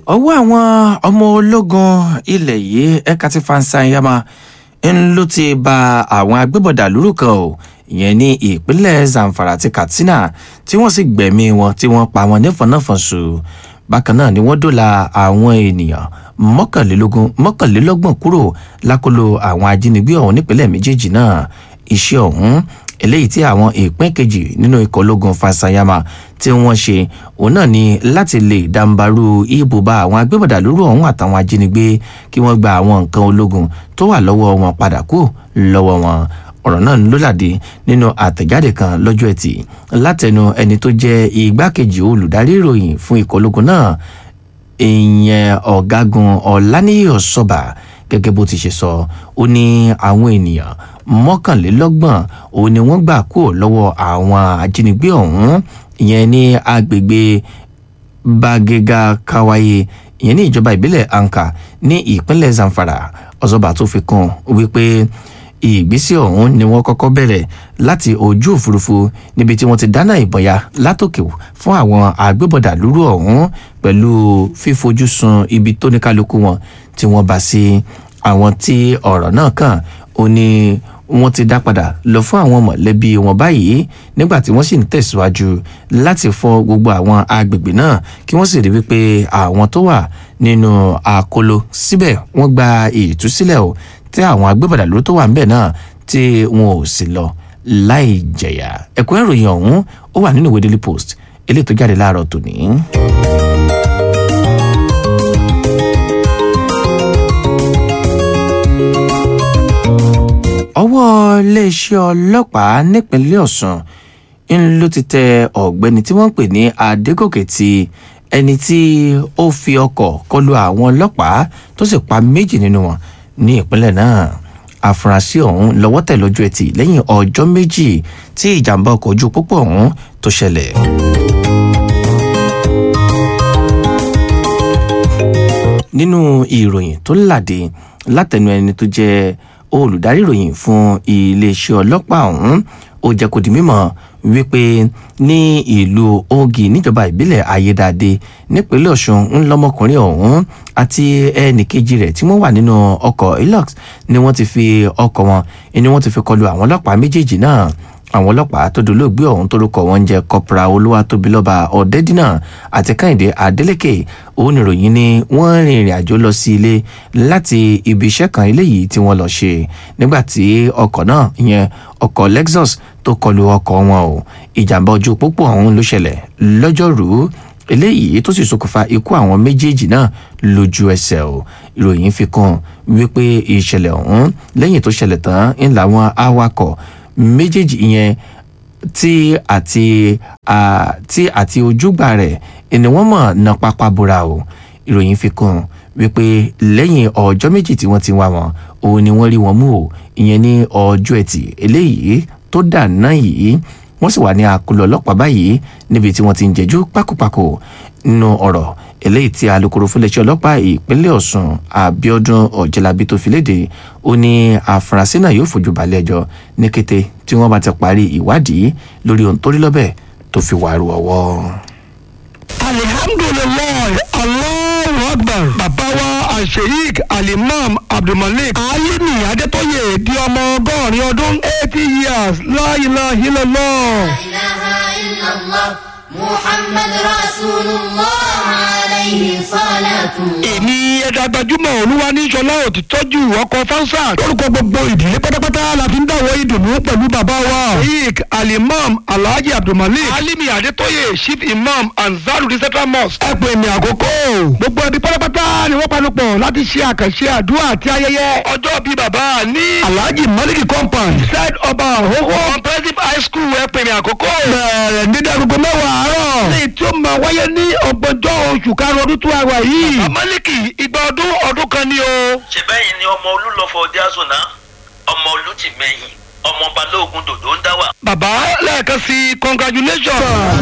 ọwọ́ àwọn ọmọ ológun ilẹ̀ yìí ẹ̀ka ti fansanyama ń ló ti ba àwọn agbébọ̀dà lóru kan o ìyẹn ní ìpínlẹ̀ zamfara àti katsina tí wọ́n sì gbẹ̀mí wọn tí wọ́n pa wọn nífọ̀nàfọ̀nṣù bákan náà ni wọ́n dóòlà àwọn ènìyàn mọ́kànlélógún mọ́kànlélọ́gbọ̀n kúrò lákòlò àwọn ajínigbé ọ̀hún nípínlẹ̀ méjèèjì náà iṣẹ́ ọ̀hún eléyìí tí àwọn ìpín kejì nínú ikọ̀ ológun fasayama tí wọ́n ṣe òun náà ni láti lè dàǹbarú ibùba àwọn agbébọ̀dà lóru ọ̀hún àtàwọn ajínigbé kí wọ́n gba àwọn nǹkan ológun tó wà lọ́wọ́ wọn padà kú lọ́wọ́ wọn ọ̀rọ̀ náà ló làdé nínú àtẹ̀jáde kan lọ́jọ́ ẹtì látẹnu ẹni tó jẹ́ igbákejì olùdarí ìròyìn fún ikọ̀ ológun náà ìyẹn ọ̀gágun ọ̀làníyàn ọ̀ṣọ́bà gẹ́gẹ́ bó ti ṣe sọ ó ní àwọn ènìyàn mọ́kànlélọ́gbọ̀n òun ni wọ́n gbà kúrò lọ́wọ́ àwọn ajínigbé ọ̀hún ìyẹn ní agbègbè bagega kawaye ìyẹn ní ìjọba ìbílẹ̀ anka ní ìpínlẹ̀ zamfara ọ̀ṣọ́bà tó fi kún wípé ìgbésẹ̀ ọ̀hún ni wọ́n kọ́kọ́ bẹ̀rẹ̀ láti ojú òfurufú níbi tí wọ́n ti dáná ìbọn ya látòkè fún àwọn agbébọ̀dà lúrú ọ̀hún pẹ̀lú fífojú sun ibi tó ní kálukú wọn tí wọ́n bá sí àwọn tí ọ̀rọ̀ náà kàn ó ní wọ́n ti dá padà lọ fún àwọn mọ̀lẹ́bí wọn báyìí nígbà tí wọ́n sì ń tẹ̀síwájú láti fọ gbogbo àwọn agbègbè náà kí wọ́n sì rí wípé àwọn tó wà nínú àkóló síbẹ̀ wọ́n gba ìtúsílẹ̀ o tí àwọn agbébọ̀dà ló tó wà ńbẹ̀ náà tí wọn ò sì lọ láì jẹ̀yà ẹ̀kọ́ ìròyìn ọ̀hún ó wà nínú ìwé daily post eléyìí tó jáde láàárọ̀ tòní. ọwọ́ iléeṣẹ́ ọlọ́pàá nípínlẹ̀ ọ̀sùn ń ló ti tẹ ọ̀gbẹ́ni tí wọ́n ń pè ní adégòkè ti ẹni tí ó fi ọkọ̀ kọlu àwọn ọlọ́pàá tó sì pa méjì nínú wọn ní ìpínlẹ̀ náà àfúrásì ọ̀hún lọ́wọ́ tẹ̀ lọ́jọ́ ẹtì lẹ́yìn ọjọ́ méjì tí ìjàmbá ọkọ̀ ojú pópó ọ̀hún tó ṣẹlẹ̀. nínú ìròyìn tó làdé látẹnu ẹni tó jẹ́ olùdarí ìròyìn fún iléeṣẹ́ ọlọ́pàá ọ̀hún ó jẹ́ kó di mímọ̀ wípé ní ìlú ogi níjọba ìbílẹ̀ ayédáadé nípínlẹ̀ ọ̀ṣun ńlọmọkùnrin ọ̀hún àti ẹnìkejì rẹ̀ tí wọ́n wà nínú ọkọ̀ hilux ni wọ́n ti fi ọkọ̀ wọn ni wọ́n ti fi kọlu àwọn ọlọ́pàá méjèèjì náà àwọn ọlọ́pàá tó dolóògbé ọ̀hún tórúkọ wọn jẹ́ kọpra olúwatóbilọ́ba ọ̀dẹ́dínà àti kẹ́hìndé adélèké òun ìròyìn ni wọ́n rin ìrìn àjò lọ sí ilé láti ibi iṣẹ́ kan eléyìí tí wọ́n lọ ṣe nígbà tí ọkọ̀ náà ìyẹn ọkọ̀ lexus tó kọlu ọkọ̀ wọn o ìjàmbá ojú pópó ọ̀hún ló ṣẹlẹ̀ lọ́jọ́rùú eléyìí tó sì ṣokùnfà ikú àwọn méjèèjì náà lójú ẹsẹ̀ o ìròyìn fi kún wípé ìṣẹ̀lẹ̀ ọ̀hún lẹ́yìn tó ṣẹlẹ̀ tán ń làwọn awakọ̀ méjèèjì ìyẹn tí àti tí àti ojúgbà rẹ̀ ni wọ́n mọ̀ ná pápá bora o ìròyìn fi kún wípé lẹ́yìn ọjọ́ méjì tí wọ́n ti wá wọn òun ni wọ́n rí wọn mú o ìyẹn ní ọjọ́ ẹtì eléyìí tó dà náà yìí wọ́n sì wà ní àkọlù ọlọ́pàá báyìí níbi tí wọ́n ti ń jẹ́jú pákópákó nínú ọ̀rọ̀ eléyìí tí alūkkóró fúnléeṣẹ́ ọlọ́pàá ìpínlẹ̀ ọ̀sùn abiodun ọ̀jẹ̀lábí tó fi léde ó ní àfúrásì náà yóò fojú balẹ̀ ẹjọ́ ní kété tí wọ́n bá ti parí ìwádìí lórí ohun tó rí lọ́bẹ̀ tó fi wàrú ọwọ́. alihamdulilayi allahu akbar bàbá wa asheik alimam abdulmalik alimi adetoye di ọmọ ọgọ́rin ọdún eighty years láyìláhìlọ́lọ́. إله إلا الله محمد رسول الله عليه صلاة الله èmi ẹ̀dá gbajúmọ̀ olúwa ní sọlá òtítọ́jú ọkọ̀ fánsà lórúkọ gbogbo ìdílé pátápátá la fi ń dáwọ́ ìdùnnú pẹ̀lú bàbá wa. sheik alimam alhaji abdulmalik alimi adetoye chief imam anzarudi central mosque. ẹ pè mí àkókò. gbogbo ẹbí pátápátá ni wọ́n panupọ̀ láti ṣe àkànṣe àdúrà àti ayẹyẹ. ọjọ́ bíi bàbá ní. alhaji maliki compound. side ọba àhóhó. comprehensive high school ẹ pè mí àkókò. bẹ̀rẹ̀ ní dẹ́gbẹ̀gbẹ̀ mẹ́wàá àárọ̀. lẹ́yìn tí ó máa wáyé ní ọgbọ̀njọ́ oṣù karùn-ún ọdún tó àwà yìí. amaliki igba ọdún ọdún kan ni o. ṣe bẹ́yìn ni ọmọ olúlọ́fọ̀ ọdẹ àzùnà ọmọ olùtìmẹ́yìn ọmọ balógun dòdò ń dá wà. bàbá lẹ́ẹ̀kan sí congratulations.